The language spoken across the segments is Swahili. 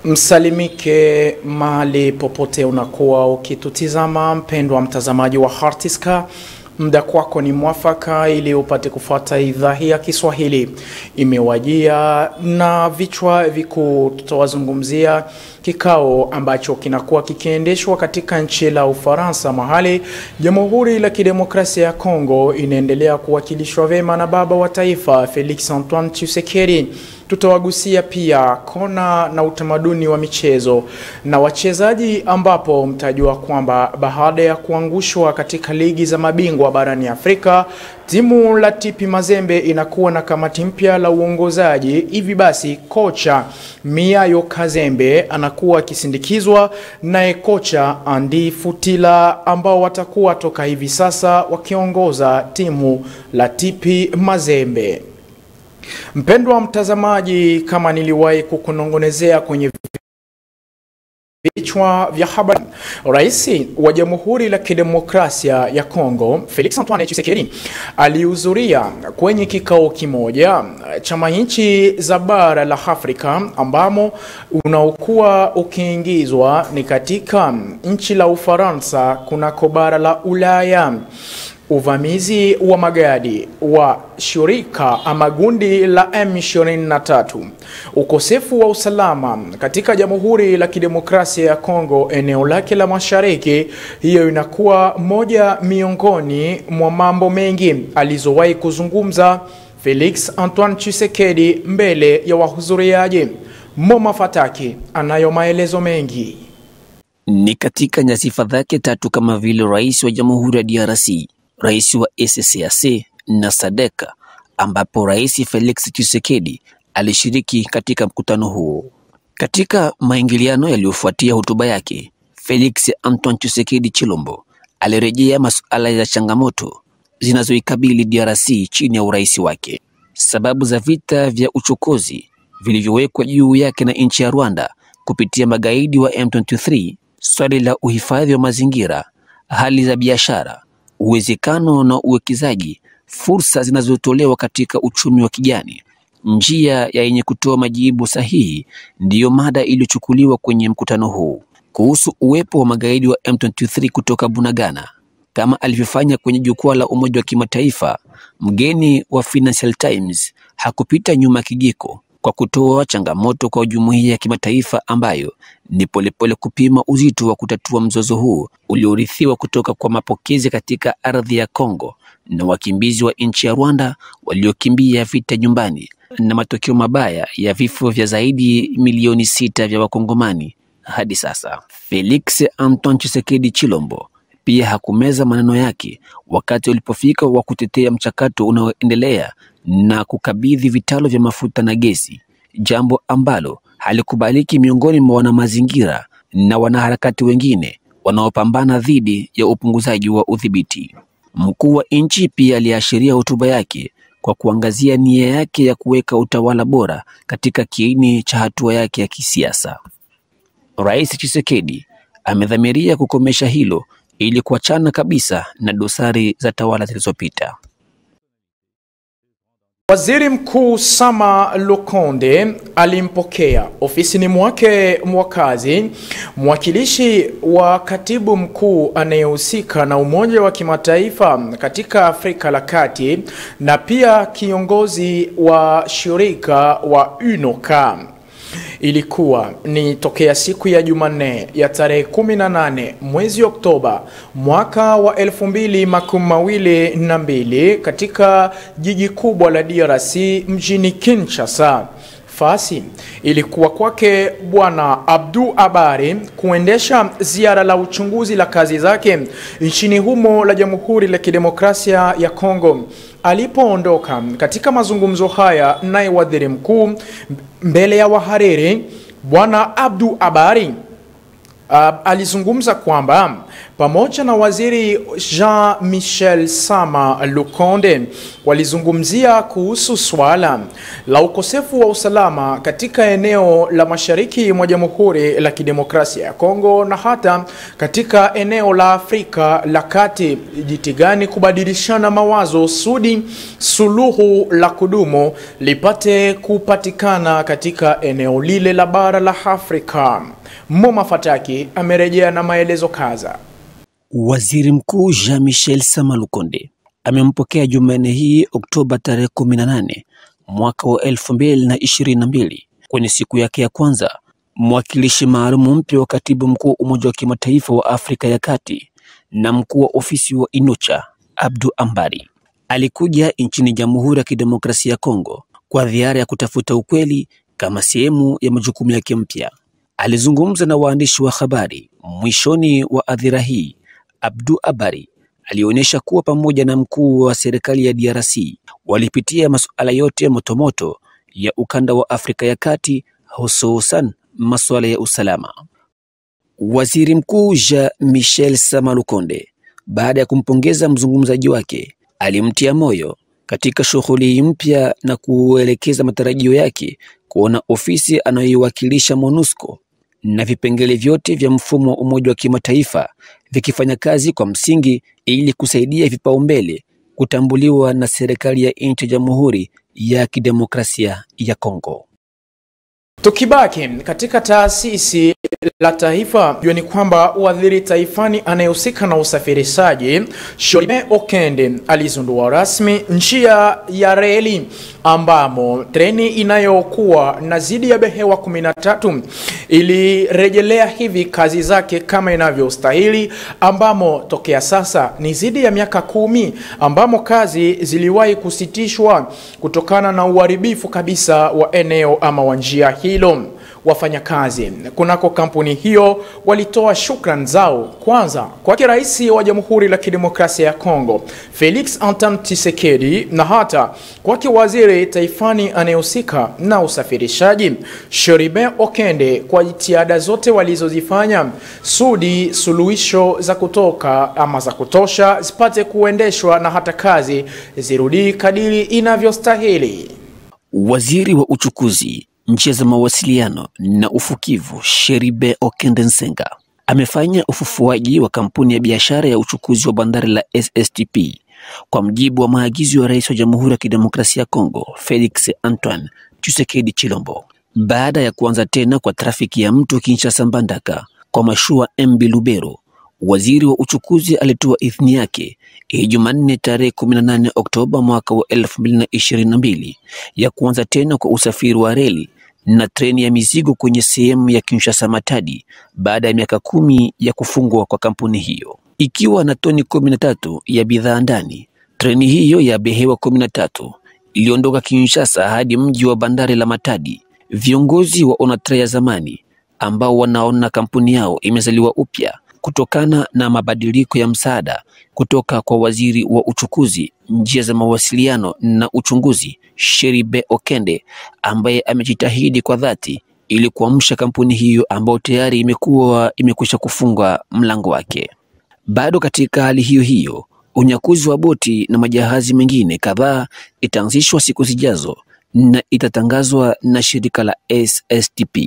Msalimike mahali popote unakuwa ukitutizama, mpendwa mtazamaji wa Hartiska. Muda kwako ni mwafaka ili upate kufuata idhaa hii ya Kiswahili. Imewajia na vichwa vikuu, tutawazungumzia kikao ambacho kinakuwa kikiendeshwa katika nchi la Ufaransa, mahali Jamhuri la Kidemokrasia ya Kongo inaendelea kuwakilishwa vema na baba wa taifa Felix Antoine Tshisekedi. Tutawagusia pia kona na utamaduni wa michezo na wachezaji, ambapo mtajua kwamba baada ya kuangushwa katika ligi za mabingwa barani Afrika, timu la TP Mazembe inakuwa na kamati mpya la uongozaji. Hivi basi, kocha Miayo Kazembe anakuwa akisindikizwa naye kocha Andi Futila, ambao watakuwa toka hivi sasa wakiongoza timu la TP Mazembe. Mpendwa mtazamaji, kama niliwahi kukunongonezea kwenye vichwa vya habari, Rais wa Jamhuri la Kidemokrasia ya Kongo Felix Antoine Tshisekedi alihudhuria kwenye kikao kimoja cha nchi za bara la Afrika ambamo unaokuwa ukiingizwa ni katika nchi la Ufaransa kunako bara la Ulaya uvamizi wa magadi wa shirika ama gundi la M23, ukosefu wa usalama katika Jamhuri la Kidemokrasia ya Kongo eneo lake la mashariki. Hiyo inakuwa moja miongoni mwa mambo mengi alizowahi kuzungumza Felix Antoine Tshisekedi mbele ya wahudhuriaji. Moma Fataki anayo maelezo mengi. Ni katika nyasifa zake tatu kama vile rais wa Jamhuri ya DRC rais wa ECCAC na SADC ambapo Rais Felix Tshisekedi alishiriki katika mkutano huo. Katika maingiliano yaliyofuatia hotuba yake, Felix Antoine Tshisekedi Chilombo alirejea masuala ya changamoto zinazoikabili DRC chini ya urais wake, sababu za vita vya uchokozi vilivyowekwa juu yake na nchi ya Rwanda kupitia magaidi wa M23, swali la uhifadhi wa mazingira, hali za biashara uwezekano na uwekezaji, fursa zinazotolewa katika uchumi wa kijani, njia ya yenye kutoa majibu sahihi, ndiyo mada iliyochukuliwa kwenye mkutano huu. Kuhusu uwepo wa magaidi wa M23 kutoka Bunagana, kama alivyofanya kwenye jukwaa la Umoja wa Kimataifa, mgeni wa Financial Times hakupita nyuma kijiko kwa kutoa changamoto kwa jumuiya ya kimataifa ambayo ni polepole kupima uzito wa kutatua mzozo huu uliorithiwa kutoka kwa mapokezi katika ardhi ya Kongo na wakimbizi wa nchi ya Rwanda waliokimbia vita nyumbani na matokeo mabaya ya vifo vya zaidi milioni sita vya Wakongomani hadi sasa. Felix Antoine Tshisekedi Chilombo pia hakumeza maneno yake wakati ulipofika wa kutetea mchakato unaoendelea na kukabidhi vitalo vya mafuta na gesi, jambo ambalo halikubaliki miongoni mwa wanamazingira na wanaharakati wengine wanaopambana dhidi ya upunguzaji wa udhibiti. Mkuu wa nchi pia aliashiria hotuba yake kwa kuangazia nia yake ya kuweka utawala bora katika kiini cha hatua yake ya kisiasa. Rais Tshisekedi amedhamiria kukomesha hilo ili kuachana kabisa na dosari za tawala zilizopita. Waziri Mkuu Sama Lukonde alimpokea ofisini mwake mwakazi mwakilishi wa katibu mkuu anayehusika na Umoja wa Kimataifa katika Afrika la Kati na pia kiongozi wa shirika wa UNOCA. Ilikuwa ni tokea siku ya Jumanne ya tarehe 18 mwezi Oktoba mwaka wa elfu mbili makumi mawili na mbili katika jiji kubwa la DRC mjini Kinshasa. Fasi ilikuwa kwake Bwana Abdu Abari kuendesha ziara la uchunguzi la kazi zake nchini humo la Jamhuri la Kidemokrasia ya Kongo. Alipoondoka katika mazungumzo haya naye waziri mkuu mbele ya wahariri, Bwana Abdu Abari Uh, alizungumza kwamba pamoja na waziri Jean Michel Sama Lukonde walizungumzia kuhusu swala la ukosefu wa usalama katika eneo la mashariki mwa Jamhuri la Kidemokrasia ya Kongo na hata katika eneo la Afrika la Kati, jitigani kubadilishana mawazo sudi suluhu la kudumu lipate kupatikana katika eneo lile la bara la Afrika. Moma Fataki amerejea na maelezo kaza. Waziri Mkuu Jean Michel Sama Lukonde amempokea Jumanne hii Oktoba tarehe 18 mwaka wa 2022 kwenye siku yake ya kwanza mwakilishi maalum mpya wa katibu mkuu Umoja wa Kimataifa wa Afrika ya Kati na mkuu wa ofisi wa Inucha Abdu Ambari alikuja nchini Jamhuri ya Kidemokrasia ya Kongo kwa ziara ya kutafuta ukweli kama sehemu ya majukumu yake mpya. Alizungumza na waandishi wa habari mwishoni wa adhira hii. Abdu Abari alionyesha kuwa pamoja na mkuu wa serikali ya DRC walipitia masuala yote motomoto ya ukanda wa Afrika ya Kati, hususan masuala ya usalama. Waziri Mkuu Jean Michel Sama Lukonde, baada ya kumpongeza mzungumzaji wake, alimtia moyo katika shughuli mpya na kuelekeza matarajio yake kuona ofisi anayoiwakilisha MONUSCO na vipengele vyote vya mfumo wa Umoja wa Kimataifa vikifanya kazi kwa msingi ili kusaidia vipaumbele kutambuliwa na serikali ya nchi ya Jamhuri ya Kidemokrasia ya Kongo. Tukibaki katika taasisi la taifa, jua ni kwamba waziri taifani anayehusika na usafirishaji Shorime Okende alizindua rasmi njia ya reli ambamo treni inayokuwa na zidi ya behewa 13 ilirejelea hivi kazi zake kama inavyostahili, ambamo tokea sasa ni zidi ya miaka kumi ambamo kazi ziliwahi kusitishwa kutokana na uharibifu kabisa wa eneo ama wa njia hilo. Wafanyakazi kunako kampuni hiyo walitoa shukran zao kwanza kwake Rais wa Jamhuri la Kidemokrasia ya Kongo Felix Antoine Tshisekedi na hata kwake waziri taifani anayehusika na usafirishaji Sheriben Okende kwa jitihada zote walizozifanya sudi suluhisho za kutoka ama za kutosha zipate kuendeshwa na hata kazi zirudi kadiri inavyostahili. Waziri wa uchukuzi njia za mawasiliano na ufukivu Sheribe Okende Nsenga amefanya ufufuaji wa kampuni ya biashara ya uchukuzi wa bandari la SSTP kwa mjibu wa maagizo ya Rais wa Jamhuri ya Kidemokrasia ya Kongo Felix Antoine Tshisekedi Chilombo, baada ya kuanza tena kwa trafiki ya mto Kinshasa Mbandaka kwa mashua MB Lubero. Waziri wa uchukuzi alitoa idhini yake hii Jumanne tarehe 18 Oktoba mwaka wa 2022 ya kuanza tena kwa usafiri wa reli na treni ya mizigo kwenye sehemu ya Kinshasa Matadi baada ya miaka kumi ya kufungwa kwa kampuni hiyo. Ikiwa na toni 13 ya bidhaa ndani, treni hiyo ya behewa 13 iliondoka Kinshasa hadi mji wa bandari la Matadi. Viongozi wa Onatra ya zamani ambao wanaona kampuni yao imezaliwa upya kutokana na mabadiliko ya msaada kutoka kwa waziri wa uchukuzi, njia za mawasiliano na uchunguzi Sheribe Okende, ambaye amejitahidi kwa dhati ili kuamsha kampuni hiyo ambayo tayari imekuwa imekwisha kufunga mlango wake. Bado katika hali hiyo hiyo, unyakuzi wa boti na majahazi mengine kadhaa itaanzishwa siku zijazo na itatangazwa na shirika la SSTP.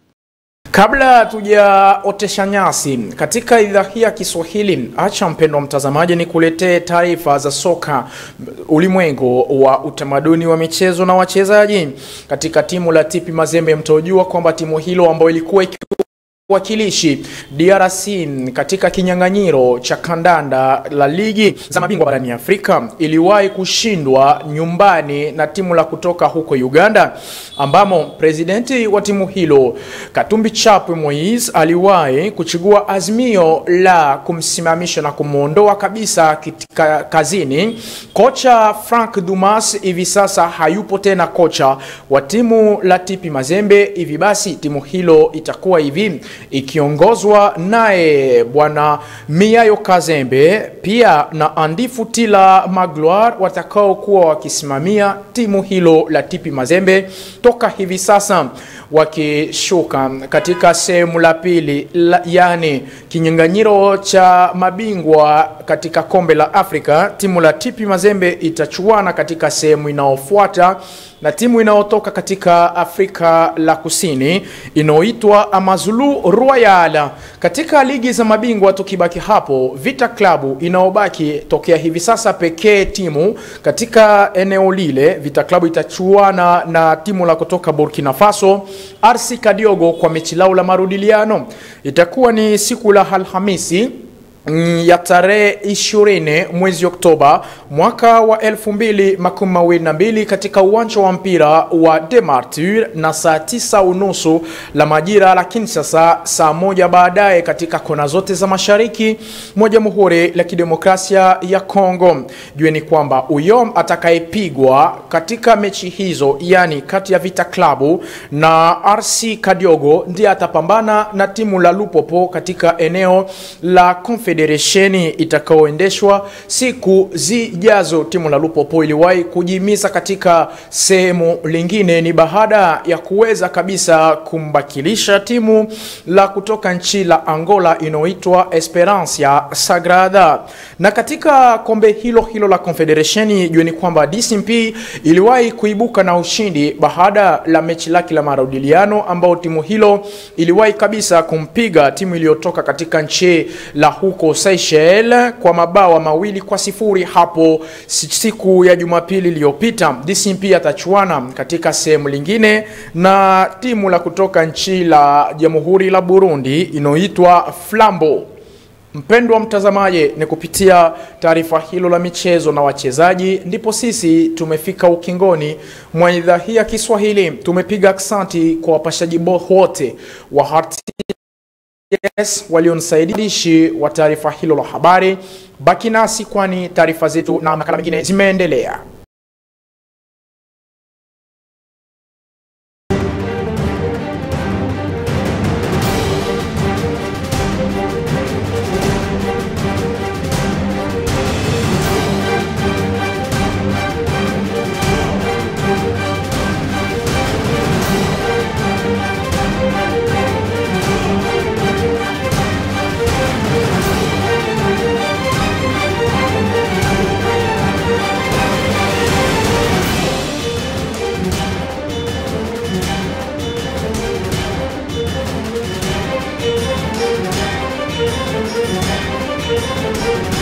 Kabla tujaotesha nyasi katika idhaa hii ya Kiswahili, acha mpendwa mtazamaji, ni kuletee taarifa za soka, ulimwengu wa utamaduni wa michezo na wachezaji katika timu la TP Mazembe. Mtojua kwamba timu hilo ambayo ilikuwa wakilishi DRC katika kinyang'anyiro cha kandanda la ligi za mabingwa barani Afrika iliwahi kushindwa nyumbani na timu la kutoka huko Uganda, ambamo presidenti wa timu hilo Katumbi Chapwe Moise aliwahi kuchukua azimio la kumsimamisha na kumwondoa kabisa katika kazini. Kocha Frank Dumas hivi sasa hayupo tena kocha wa timu la TP Mazembe. Hivi basi timu hilo itakuwa hivi ikiongozwa naye bwana Miayo Kazembe pia na Andifu Tila Magloire watakaokuwa wakisimamia timu hilo la Tipi Mazembe toka hivi sasa wakishuka katika sehemu la pili la, yani kinyang'anyiro cha mabingwa katika kombe la Afrika. Timu la Tipi Mazembe itachuana katika sehemu inayofuata na timu inayotoka katika Afrika la Kusini inayoitwa Amazulu Royal. Katika ligi za mabingwa, tukibaki hapo, Vita Klabu inayobaki tokea hivi sasa pekee timu katika eneo lile, Vita Klabu itachuana na timu la kutoka Burkina Faso RC Kadiogo kwa mechi lao la marudiliano. Itakuwa ni siku la Alhamisi ya tarehe 20 mwezi Oktoba mwaka wa 2022 katika uwanja wa mpira wa Demartur na saa tisa unusu la majira la Kinshasa, saa moja baadaye katika kona zote za mashariki mwa Jamhuri la Kidemokrasia ya Kongo. Jueni kwamba uyom atakayepigwa katika mechi hizo, yani kati ya Vita Klabu na RC Kadiogo, ndiye atapambana na timu la Lupopo katika eneo la Confederation itakaoendeshwa siku zijazo. Timu la Lupopo iliwahi kujimiza katika sehemu lingine, ni baada ya kuweza kabisa kumbakilisha timu la kutoka nchi la Angola inayoitwa Esperança Sagrada. Na katika kombe hilo hilo la Confederation, jueni kwamba DCMP iliwahi kuibuka na ushindi baada la mechi lake la marudiliano, ambao timu hilo iliwahi kabisa kumpiga timu iliyotoka katika nchi la huko Seychelles kwa mabawa mawili kwa sifuri hapo siku ya Jumapili iliyopita. DCMP atachuana katika sehemu lingine na timu la kutoka nchi la Jamhuri la Burundi inayoitwa Flambo. Mpendwa mtazamaji, ni kupitia taarifa hilo la michezo na wachezaji ndipo sisi tumefika ukingoni mwa idhaa hii ya Kiswahili. Tumepiga aksanti kwa wapashaji wote wa Heart Yes, walionisaidishi wa taarifa hilo la habari. Baki nasi kwani taarifa zetu na makala mengine zimeendelea. Thank you.